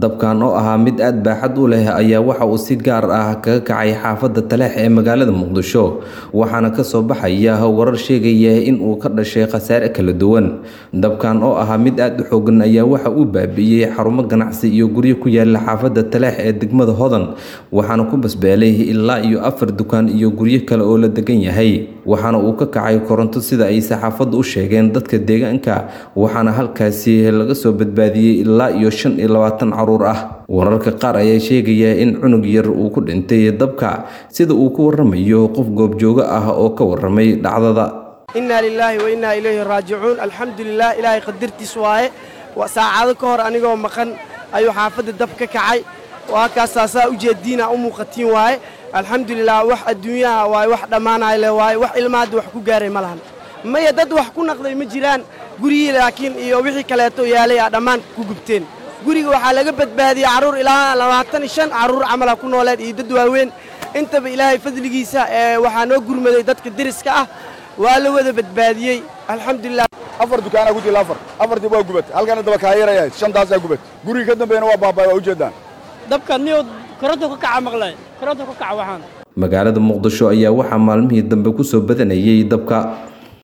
dabkan oo ahaa mid aad baaxad u leh ayaa waxa uu si gaar ah kaga kacay xaafadda taleex ee magaalada muqdisho waxaana kasoo baxaya warar sheegaya in uu ka dhashay khasaare kala duwan dabkan oo ahaa mid aad u xoogan ayaa waxa uu baabi'iyey xarumo ganacsi iyo guryo ku yaala xaafadda taleex ee degmada hodan waxaana ku basbeelay ilaa iyo afar dukaan iyo guryo kale oo la degan yahay waxaana uu ka kacay koronto sida ay saxaafaddu u sheegeen dadka deegaanka waxaana halkaasi laga soo badbaadiyey ilaa iyo shan iyo labaatan caruur ah wararka qaar ayaa sheegaya in cunug yar uu ku dhintay dabka sida uu ku waramayo qof goobjoogo ah oo ka waramay dhacdada innaa lilaahi wa innaa ilayhi raajicuun alxamdulilah ilaahay qadartiis waaye saacado ka hor anigoo maqan ayuu xaafadda dab ka kacay waa kaasaasaa ujeeddiina u muuqatiin waaye alxamdulilah wax adduunyaha waaye wax dhammaanay leh waaye wax ilmaadda wax ku gaaray ma lahan maya dad wax ku naqday ma jiraan gurihii laakiin iyo wixii kaleeto yaalay aa dhammaan ku gubteen guriga waxaa laga badbaadiyey carruur ilaa labaatan iyo shan carruur camala ku nooleed iyo dad waaweyn intaba ilaahay fadligiisa ee waxaa noo gurmaday dadka deriska ah waa la wada badbaadiyey alxamdulilah afar dukaanaa ku jira afar afartii waa gubat halkana daba kaayaraya shantaasaa gubat guriga ka dambeeyana waa baabay waa ujeedaan dabka niyo koronto ka kaca maqlay koronto ka kaca waxaan magaalada muqdisho ayaa waxaa maalmihii dambe kusoo badanayay dabka